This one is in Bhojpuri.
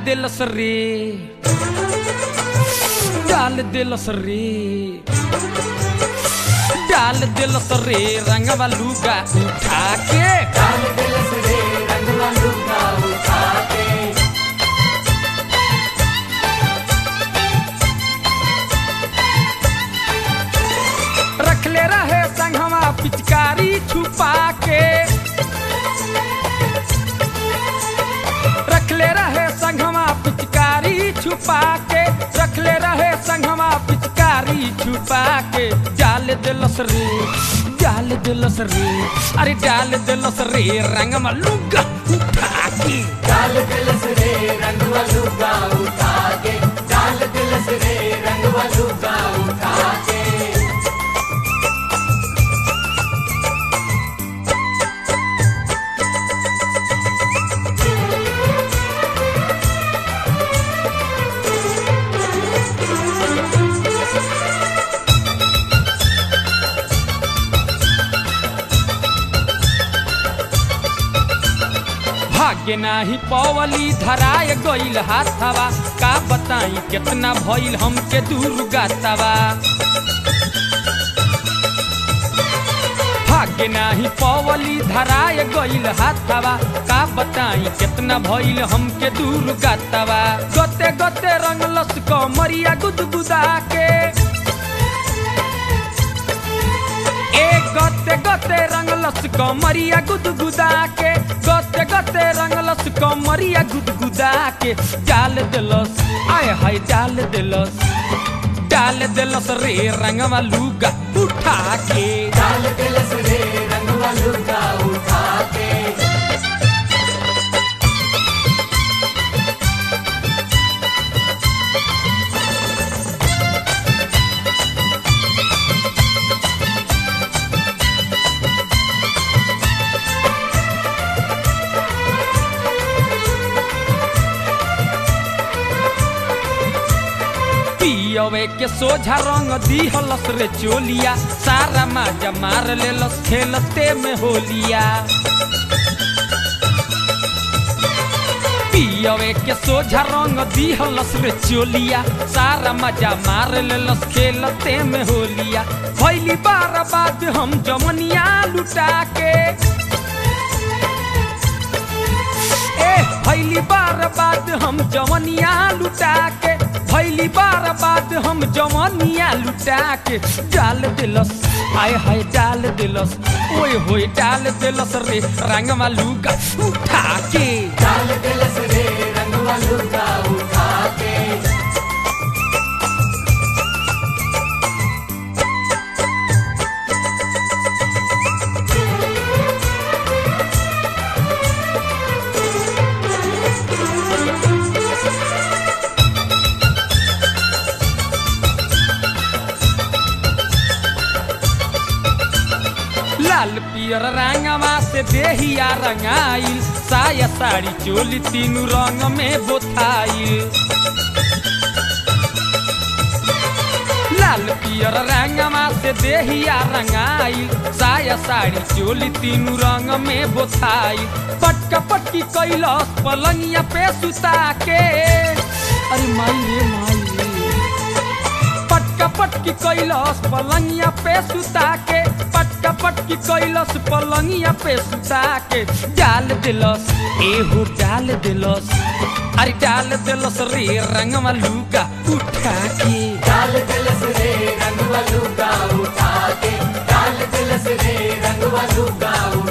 दिलस रे डाल दिलस रे डाल दिलस रे रंगवा लुगा उठा के डाल दिलस रे रंगवा लुगा उठा के रख ले रहे संगवा पिचकारी छुपा के रख ले रहे संगवा पिचकारी छुपा के रख ले रहे संगवा पिचकारी छुपा के जाल दिलस रे जाल दिलस रे अरे डाल दिलस रे रंगवा लुगा उठा के डाल दिलस रे रंगवा लुगा उठा के डाल दिलस रे रंगवा लुगा उठा के भाग्य नाही पवली धराय गईल हाथवा का बताई कितना भइल हमके दूर गातवा भाग्य नाही पवली धराय गईल हाथवा का बताई कितना भइल हमके दूर गातवा गते गते रंगलस कमरिया गुदगुदा के ए गते गते रंगलस कमरिया गुदगुदा के गते गते रंगलस कमरिया गुदगुदा के डाल दिलस आय हाय डाल दिलस डाल दिलस रे रंगवा लुगा उठा के डाल दिलस रे रंगवा लुगा उठा के पियवे के सोझा रंग दिहलस रे चोलिया सारा माजा मार लेलस खेलते में होलिया पियवे के सोझा रंग दिहलस रे चोलिया सारा मजा मार लेलस खेलते में होलिया भैली बार बाद हम जमनिया लुटा के ए भैली बार बाद हम जवनिया लुटा के भैली बार बाद हम जवनिया लुटा के डाल दिलस आय हाय डाल दिलस ओए होए डाल दिलस रे रंगवा लुगा उठा के डाल दिलस रे रंगवा लुगा उठा के लाल पियर रंगवा से देहिया रंगाइल साया साड़ी चोली तीनू रंग में बोथाइल लाल पियर रंगवा से देहिया रंगाइल साया साड़ी चोली तीनू रंग में बोथाइल पटका पटकी कैलस पलंगिया पे सुता के अरे माई रे माई रे पटका पटकी कैलस पलंगिया पे सुता के पटका पटकी कैलस पलंगिया पे सुता के डाल दिलस एहो डाल दिलस अरे डाल दिलस रे रंगवा लुगा उठा के डाल दिलस रे रंगवा लुगा उठा के डाल दिलस रे रंगवा लुगा